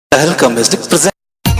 Tehelka Music presents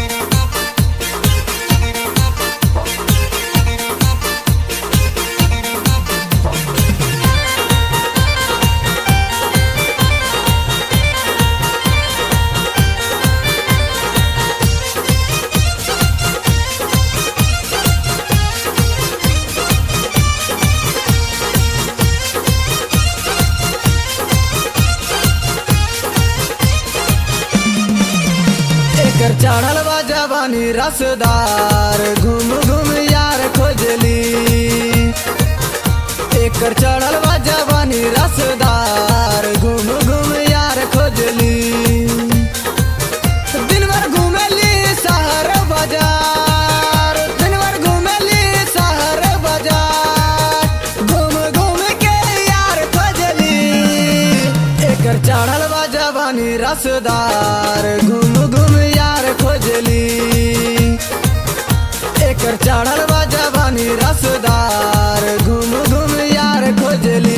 एकर चढ़ल बा जवानी रसदार घूम घूम यार खोजली एकर चढ़ल बा जवानी रसदार घूम घूम यार खोजली दिन भर घूमेली शहर बाजार दिन भर घूमेली शहर बाजार घूम घूम के यार खोजली एकर चढ़ल बा जवानी रसदार घूम घूम यार खोजली एकर चढ़ल बा जवानी रसदार घूम घूम यार खोजली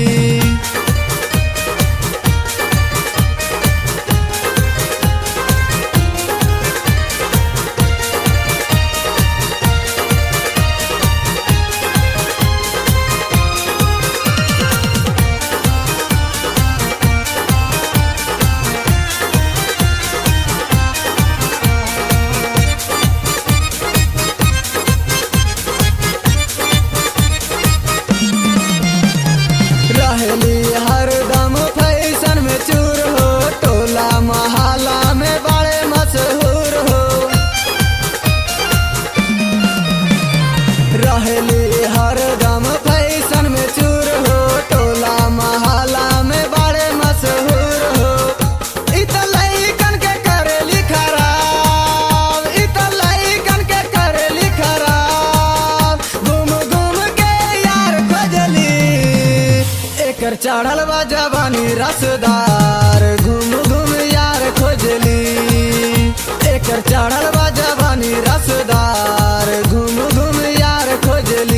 रहली हरदम फैशन में चूर हो टोला महाला में बड़े मशहूर हो रहली हरदम फैशन में चूर हो टोला महाला में बड़े मशहूर हो इ त लइकन के करेली खराब इ त लइकन के करेली खराब घूम घूम के यार खोजली एकर चढ़ल बा जवानी रसदार घूम घूम यार खोजली एकर चढ़ल बा जवानी रसदार घूम घूम यार खोजली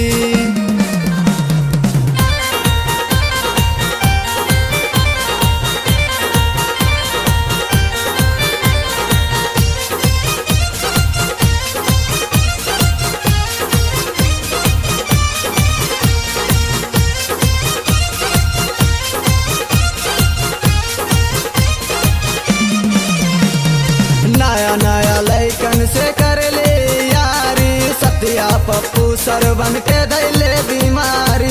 नया नया लैकन से करले यारी सत्या पप्पू सरवन के दैले बीमारी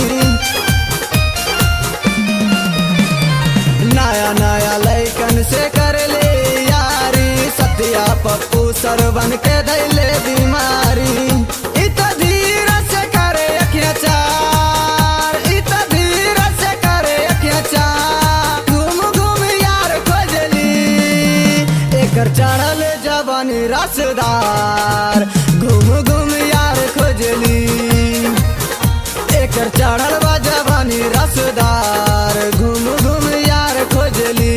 नया नया लैकन से करले यारी सत्या पप्पू सरवन के दैले बीमारी इ त धीरज से करे अखिया चार इ त धीरज से करे अखिया चार घूम घूम यार खोजली एकर चढ़ल जवानी रसदार घूम घूम यार खोजली एकर चढ़ल बा जवानी रसदार घूम घूम यार खोजली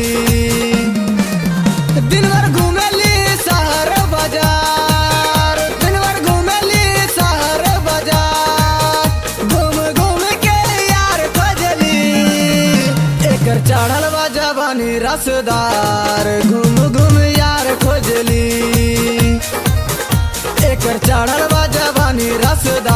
दिन भर घूमेली शहर बाजार दिन भर घूमेली शहर बाजार घूम घूम के यार खोजली एकर चढ़ल बा जवानी रसदार घूम घूम यार खोजली एकर चढ़ल बा जवानी रसदार